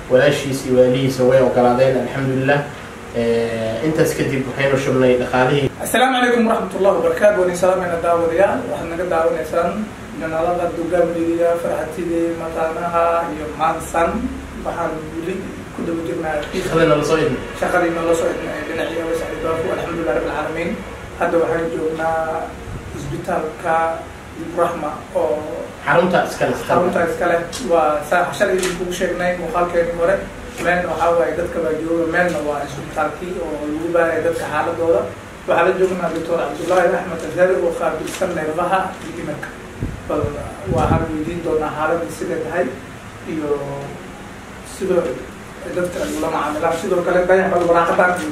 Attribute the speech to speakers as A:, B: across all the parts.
A: walaashiis iyo waalihiisa way ogolaadeen alxamdulilah intaas kadib waxaynu shubnay dhaqaalihii
B: asalaamu calaykum waraxmat ullahi wabarakaatu waan salaameyna daawadayaal waxaad naga daawanaysaan janaalada dugaamliga farxatidii mataanaha iyo maansan waxaan weli ku daba jirnaa
A: shaqadii nala soo idin
B: shaqadii noola soo dhinacii wasaidaafo alxamdulilah rabbi alcaalamiin hadda waxaan joognaa isbitaalka ibraxma oo
A: xarunta iskale
B: xarunta iskale waa saa shalay idinkugu sheegnay muuqaalkeenii hore meelna waxaa waaye dadka baa jooga meelna waa isbitaalkii oo lagu baaraya dadka xaaladooda waxaa la joognaa doctor cabdullaahi axmed azari oo qaabilsan neerfaha iyo dhimirka bal waxaan weydiin doonaa xaaladii siday tahay iyo sidoo dadka ay ula macaamilaan sidoo kale dayax bal waraaqadaan iyo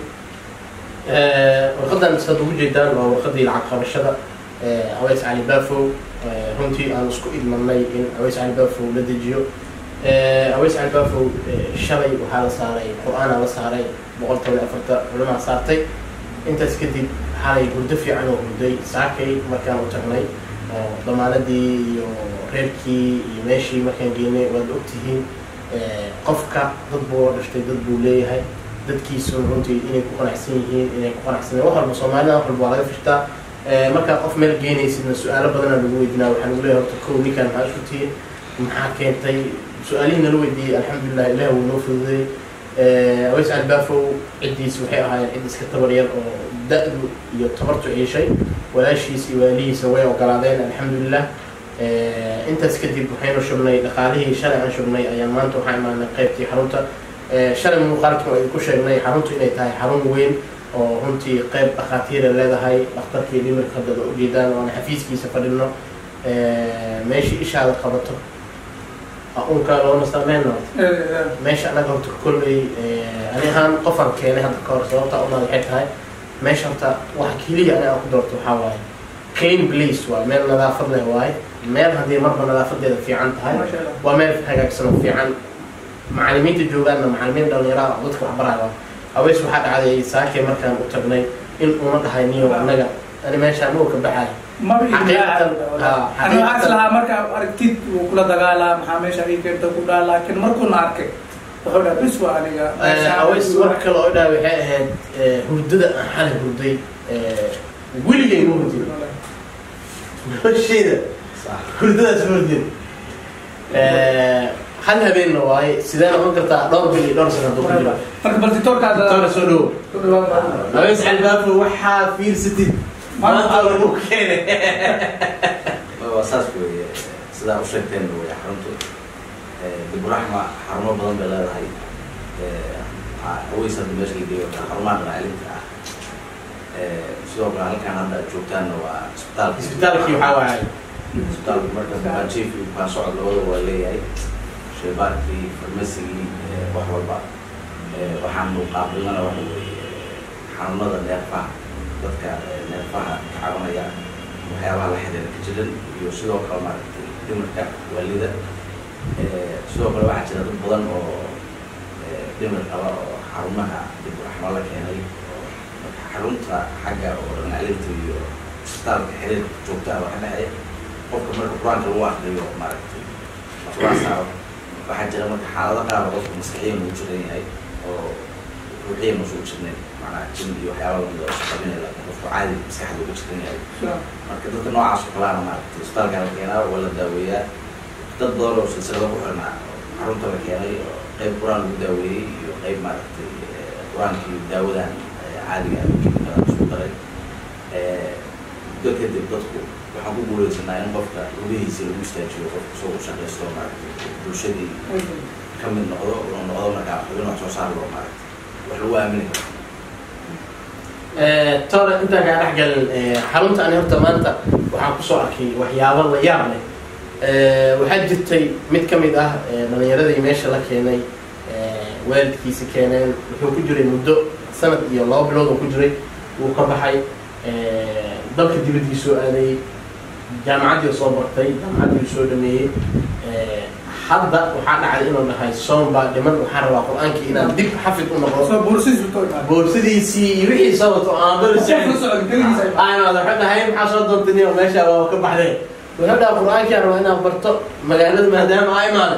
A: warqadan saad ugu jeedaan waa warqadii lacag qabashada aweys cali bafow runtii aan isku idmanay in aweys cali bafow la dejiyo aweys cali bafow shalay waxaa la saaray qur-aanaa la saaray boqol toban iyo afarta culamaa saartay intaas kadib xalay hurdo fiican oo hurday saakay markaan u tagnay oo damaanadii iyo reerkii iyo meeshii markaan geynay waad ogtihiin qofka dad buu la dhashtay dad buu leeyahay dadkiisu runtii inay ku qanacsan yihiin inay ku qanacsaneen wax walba soomaalida wax walba waa laga fishtaa markaa qof meel geenaysidna su-aalo badanaa lagu weydinaa waxaa lagu leeyahay horta kow ninkaan maxaa isku tihiin maxaa keentay su-aalihii nala weydiiyey alxamdulilah ilaah wuu noo fududay aweys albafow ciddiis waxay ahaayeen cid iska tabar yar oo da-du iyo tabartu ciishay walaashiis iyo waalihiisa way ogolaadeen alxamdulilah intaas kadib waxaynu shubnay dhaqaalihii shalay aan shubnay ayaan maanta waxaa imaanay qaybtii xarunta shalay muuqaalkii waa idinku sheegnay xaruntu inay tahay xarun weyn oo runtii qayb dhakhaatiira leedahay dhakhtarkii dhimirka haddada ujeedaan oo aan xafiiskiisa fadhino meeshii ishaada qabato unka loo nastaameen meesha anaga horta kolley ani ahaan qofaan keenay hadda ka hor sababta una waxay tahay meesha horta waxa keliya ani aan ku doorto waxaa waaye clean place waa meel nadaafad leh waaye meel haddii marba nadaafadeeda fiican tahay waa meel hagaagsan oo fiican macalimiinta joogaanna macalimiin dhalinyaraha oo dadka waxbaraya aweys waxaa dhacday saakay markaan u tagnay in una dhahay niyo anaga ani meeshaan uu ka baxay
B: ani waxaa islahaa marka aragtid wuu kula dagaalaa maxaa meesha ii keenta ku dhaa laakiin markuuna arkay wuxuu dhaha bis waa aniga
A: aweys mar kale oo dhaa waxay ahayd hurdada aan xalay hurday weligay ma hurdin nolosheeda hurdadaas ma hurdin hal habeenna waaye sidee noqon kartaa dhowr bil iyo dhowr sana hadduu ku jira
B: marka bal ditoorkaada
A: doctora soo dhowo aweys albaafo waxaa fiirsatid maanta lagu keenay
C: waa saas weeye sidaa u sheegteen wey xaruntu diburaxma xarumo badan bay leedahay aweys hadda meesha la geeyo xarumaha dhaqaalinta ah sidoo kale halkaan hadda aad joogtaanna waa isbitaalka
A: isbitaalkii waxaa waaye
C: isbitaalku marka bukaanjiif iyo bukaan socod labada waa leeyahay shaybaarkii farmasigii wax walba waxaanu qaabilnana waxa weeye xanuunada neerfaha dadka neerfaha ka cabanaya waxyaabaha la xiriira kajiran iyo sidoo kale maaragtay dhimirka waalida sidoo kale waxaa jira dad badan oo dhimir qaba oo xarumaha dib raxmo la keenay oo marka xarunta xagga oo dhanaalinta iyo isbitaalka xiriirka joogtaha waxa dhexeeya qofka marka qur-aanka lagu akriyo maaragtay laflaa saaro waxaa jira marka xaalado qaar oo qofka maskaxiyan uu jiran yahay oo ruuxiyan usu jirnayn macnaha jin iyo waxyaaba lamid oo isqabinay laakiin qofku caadi maskaxda uga jiran yahay marka dadka noocaas oo kalaana maaragtay isbitaalka la keenaa waa la daaweeyaa dad badan oo silsilado ku xirnaa xarunta la keenay oo qayb qur-aan lagu daaweeyey iyo qayb maaragtay qur-aankii daawadan caadiga kimikada isku daray muddo kadib dadku waxaan ku guuleysanaa in qofka lugihiisa lagu istaajiyo qofka soo u shaqaysto maaragtay bulshadii ka mid noqdo inuu noqdo markaa xubin wax soo saar loo maaragtay wax lagu aamini karo
A: tora intaan kaa dhex galin xarunta ani horta maanta waxaan kusoo arkay waxyaabo la yaab leh waxaa jirtay mid ka mid ah dhalinyaradii meesha la keenay waalidkiisa keeneen wuxuu ku jiray muddo sanad iyo laba bilood oo ku jiray wuu ka baxay dalka dibadii soo aadayey jaamacaddii soo bartay jaamacaddii soo dhameeyey hadda waxaa dhacday inuu dhahay soon baa dhiman waxaan rabaa qur-aankii inaan dib xafid u noqdo
B: soo buursiisu too imaada
A: boorsidiisii iyo wixii soo wato aan bari
B: Qofka socod keligiisa ay-
A: ayna wuxuu dhahay maxaa soo doontay niyo meesha waa ka baxday wuxuu dhaha qur-aankii aan rabaa inaan barto magaalada maadaama aa imaaday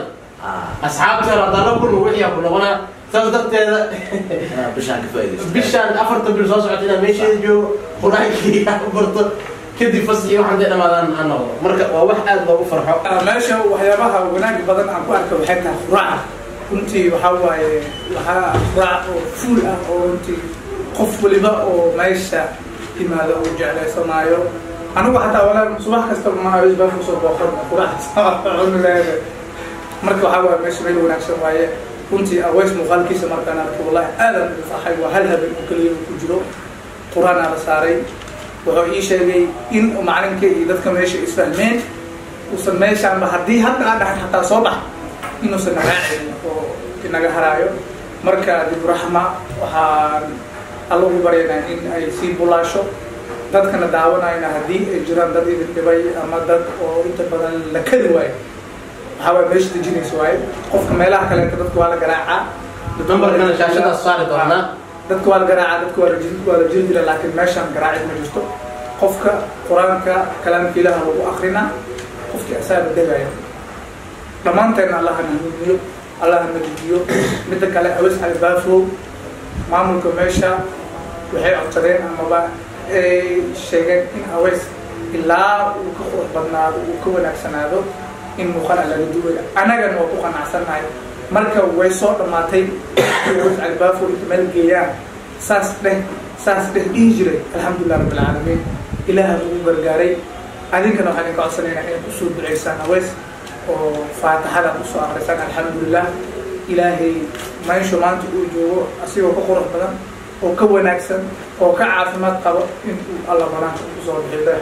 C: ah
A: asxaabteena haddana kulma wixii ku noqonaa saas darteeda
C: ah, bishaan ka faa'iidaysta
A: bishaan afartan bil soo socota inaan meesheeda joogo qur-aankii aan barto kadib fasxii waxaan dee dhamaadaan aan noqdo marka waa wax aad loogu farxo
B: meesha waxyaabaha wanaag badan aan ku arka waxay tahay quraaca runtii waxaa waaye waxaa quraac oo fuul ah oo runtii qof waliba oo meesha yimaado uu jeclaysanaayo anigu xataa walaa subax kasta ma habis baa kusoo booqan quraac cuni leedahay marka waxaa waaye meesha meel wanaagsan waaye runtii aweys muuqaalkiisa markaan arkay wallahi aadan ugu farxay waa hal habeen oo keliya uu ku jiro qur-aanaa la saaray wuxuu ii sheegay in macalinka iyo dadka meesha isfahmeen uusan meeshaanba haddii hadda aan dhahan xataa soo bax inuusan naraacin oo inaga haraayo marka diburaxma waxaan alla ugu baryaynaa in ay sii bulaasho dadkana daawanayna haddii ay jiraan dad idin dhibay ama dad oo inta badan la kadi waayo waxaa waay meesha dejinaysa waaye qofka meelaha kaleeta dadka waa la garaacaa
A: nambarkana shaashadaas saari doonaa
B: dadka waa la garaacaa dadka waa la jiri waa la jiri jira laakiin meeshaan garaacid ma jirto qofka qur-aanka kalaamka ilaah lagu akrinaa qofkii asaaba degaya dhammaanteena allaha nahudiyo allaha najidiyo midda kale awes albaafow maamulka meesha waxay codsadeen amaba ay sheegeen in aweys ilaa uu ka qurux badnaado uu ka wanaagsanaado in muuqaal laga duwaya annagana waa ku qanacsannahay marka way soo dhammaatay aweys albaafow inta meel geeyaan saas dheh saas dheh dhihi jiray alxamdulilah rabbi alcaalamiin ilaaha ugu gargaaray adinkana waxaan idinka codsanaynaa inaad usoo duceysaan aweys oo faatixada usoo akrisaan alxamdulilah ilaahay meeshu maanta uu joogo asigoo ka qurux badan oo ka wanaagsan oo ka caafimaad qabo in uu alla banaanka usoo bixiyo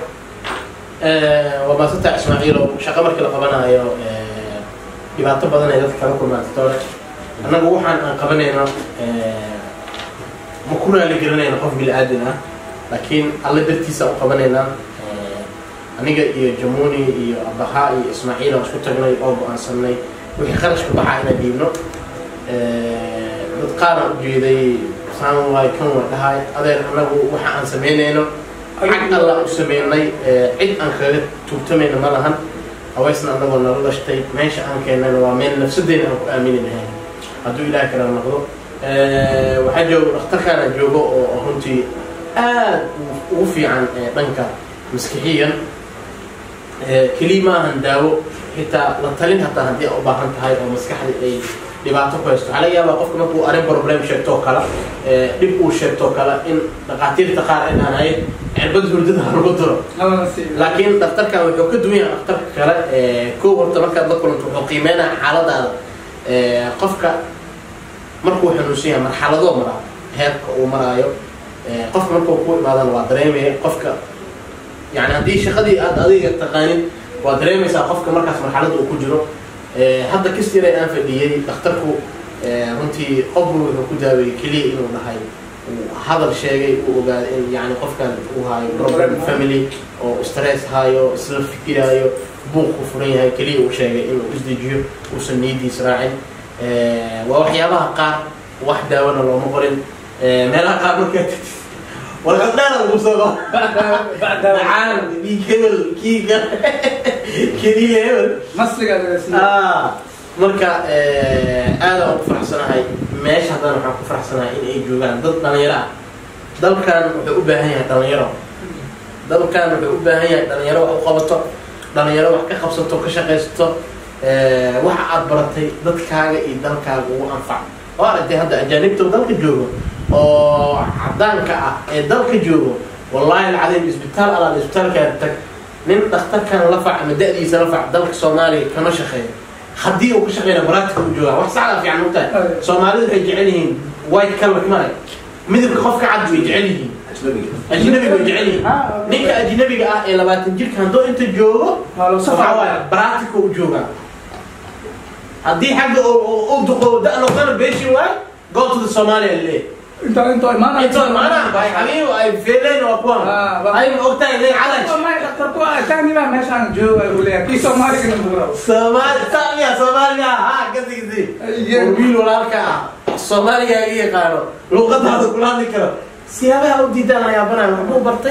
A: waa maasanta ismaaciilow shaqo markii la qabanayo dhibaato badan ay dadka kala kulmaan tore annagu waxaan aan qabanayno ma ku raali gelinayno qof bili-aadin ah laakiin alle dartiisa u qabanaynaa aniga iyo jamuni iyo abahaa iyo ismaaciil aan isku tagnay oo go-aansanay wixii qarashka baxaa inaan dhiibno dad qaaraan ujeeday saan waay kan waa dhahay adeer annagu waxa aan samaynayno xag alla u sameynay cid aan kaga tuugtamayna ma lahan haweysna annagoo nala dhashtay meesha aan keennayna waa meel nafsadeena aan ku aamini lahayn hadduu ilaah kala noqdo waxaa joogo dhakhtarkaana joogo oo runtii aad ugu fiican dhanka maskixiyan keliya ma ahan daawo xitaa la talin hataa haddii a u baahan tahay oo maskaxda ay dhibaato ku haysto waxaa laga yaabaa qofka markuu arrin problem sheegto oo kale dhib uu sheegto oo kale in dhakhaatiirta qaar ay dhaanaye cirbad hurdada ha lagu diro laakiin dhakhtarkan wuxuu ka duwan yahay dhakhtarka kale kow horta markaad la kulanto wuxuu qiimeynaya xaaladaada qofka markuu xanuunsan yahay marxaladoo maraa heerka uu maraayo qofka markuu ku imaadana waa dareemaya qofka yani haddii shaqadii aad adiga taqaanin waa dareemaysaa qofka markaas marxaladda uu ku jiro hadda kastira aan fadhiyey dhakhtarku runtii qofku wuxuu ku daaweeyey keliya inuu dhahay hadal sheegay uu ogaaday in yani qofkan uu haayo problem family oo stress haayo isla fikiraayo buuqku furan yahay keliya uu sheegay inuu isdejiyo uusan niyadiis raacin waa waxyaabaha qaar wax daawona looma qorin meelaha qaar markaa warqad dheer lagu soo macaan dhiig hebel kiiga keliya hebel marka aadaan ku faraxsanahay meesha haddana waxaan ku faraxsanahay in ay joogaan dad dhalinyaro ah dalkan wuxuu u baahan yahay dhalinyaro dalkan wuxuu u baahan yahay dhalinyaro wax u qabato dhalinyaro wax ka qabsato ka shaqaysato waxa aad baratay dadkaaga iyo dalkaaga ugu anfac oo aragtay hadda ajaanibta dalka joogo oo cadaanka ah ee dalka joogo wallahi alcadiim isbitaal alaal isbitaalkaa tag nin dhakhtarkan la fac ama da-diisa la fac dalka soomaaliya kama shaqeeyo haddii uu ka shaqeyna baraatika u joogaa wax saxda fiican mugtahay soomaalidu waxay jecel yihiin white color male midabka qofka cad way jecel yihiin ajnabiga way jecel yihiin ninka ajnabiga ah ee labaatan jirka hadduu inta joogo waxaa waaya baraatika u joogaa haddii xagga u duqo da noqdana beeshin waay go to the somalia le
B: inta inta imaana
A: inta maana ay xabiib ay feeleen waa kuwan ay ogtahay le calaj
B: dhakhtarku tani baa meeshaan jooga uu leeyahay kii soomaaligana buura
A: soomaali saamiya soomaaliga ha kasigisi wiil walaalka ah soomaaliga iga yaqaano luuqadaada kula hadli karo siyaabaha u diidaan ayaabanayo waxbuu bartay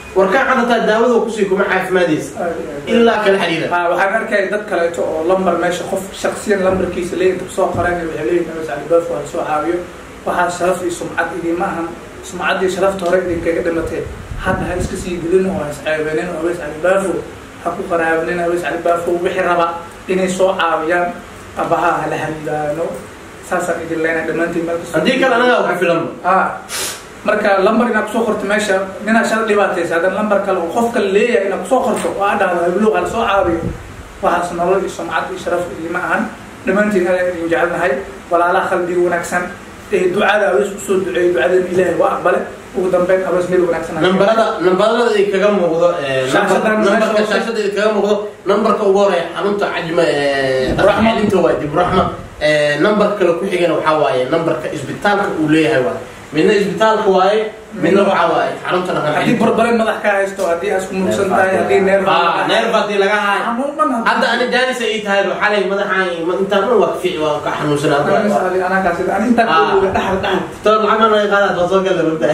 A: warkaa cadataa daawada kusii kuma caafimaadaysa ilaa kala xiriira
B: ha waxaan arkaya dad kaleeto oo lambar meesha qof shaksiyan lambarkiisa leeyin inta kusoo qoreen waxay leeyihin awas cali baafo ha soo caawiyo waxaa sharaf iyo sumcad idinma ahan sumcad iyo sharafta hore idinkaga dhimatee hadda ha iska sii dilin oo ha isceebenin oo awas cali baafo ha ku qaraabanin awas cali baafo wixii raba inay soo caawiyaan abaha hala haliilaano saasaan idin leenahay dhammaantiin meel kasta
A: haddii kale anagaa ku filan
B: ha marka lambar inaad kusoo qorto meesha ninaa shala dhibaataysa haddana lambar kale oo qof kale leeyahay inaad kusoo qorto oo aad dhahdo hablow hala soo caawiyo waxaas nolol iyo sumcad iyo sharaf idima ahan dhammaantiin ayaa idin jecelnahay walaalaha qalbiga wanaagsan ee ducada awees usoo duceeyay ducadeena ilaahay waa aqbale ugu dambeyn awees meel wanaagsan ha
A: nambarada nambarada ay kaga muuqdo ee,
B: Shaashadan
A: nambar- nambarka
B: meesha-
A: shaashada ay kaga muuqdo nambarka ugu horeeya xarunta cajma ee,
B: Raxma.
A: celinta waa dibraxma nambar kale ku xigana waxaa waaye nambarka isbitaalka uu leeyahay waaye midna isbitaalka waaye midna waxaa waaye xarunta dhaqan
B: haddii
A: celinta.
B: barbare madax ka haysto haddii aad isku murugsan tahay haddii neer
A: Ah, neerfa haddii laga haayo
B: xanuun dhan
A: hadda ani jaanis ay tahay xalay madaxaan intaan dhan waa ka fiici waa ka xanuunsanaa
B: anagaas ani intaa
A: Ah.
B: kuuga dhaxal dhaxal
A: toon lacag ma naga qaadaad waa soo gala ogtahay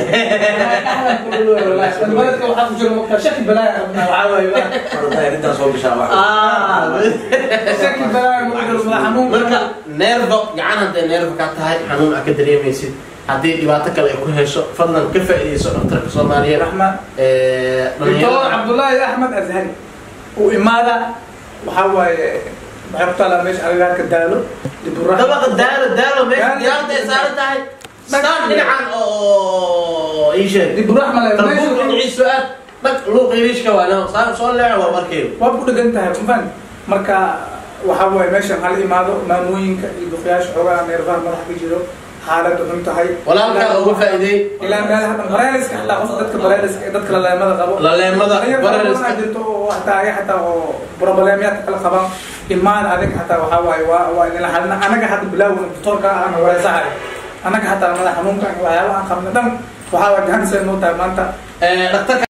B: baledka waxaa ku jira mugtaa shaki balaaya qabnaa waxaa waaye waa-
C: Marka arrintan soo gashaa wax
A: Ah,
B: shaki balaaya ma jiro madax xanuun
A: marka neerfo gacan hadday neerfo ka tahay xanuun aad ka dareemaysid haddii dhibaato kale ay ku hesho fadlan ka faa'iidayso dhaktarka soomaaliyeed
B: raxmaan
A: ee,
B: doctor
A: dhalinyarada
B: cabdullaahi axmed azhari uu imaada waxaa waaye waxay ku taalaa meesha agagaarka daalo diburaxma
A: dabaqa daalo daalo meesha
B: Daalo.
A: diyaarada ay saaran tahay staan dhinacan oo ii sheeg
B: diburaxma le
A: tarbuur
B: meesha
A: dhinaciisu aad dhag luuq iriishka waa no saa soo leeco waa markeedu
B: waa ku dhegan tahay mafan marka waxaa waaye meeshan hala imaado maamooyinka iyo duqyaasha xoogaa neerfaha madaxa ka jiro xaalada xun tahay
A: walaalkaa uga faa'iideey
B: ilaa meelaha dhan bareeliska xataa qof dadka bareeliska ee dadka laleemada qabo
A: laleemada
B: Dhalinyaro
A: barariska
B: badan jirto oo hataa ayaga hataa oo problemyaadka kala qabaan imaan adig hataa waxaa waaye waa waa idin lahalina anaga hadda bilaawna doctorka ahna wareesahay anaga hataa madax xanuunka waxyaaba aan qabna dhan waxaa waa gahanisay noo tahay maanta
A: Ee, dhakhtarka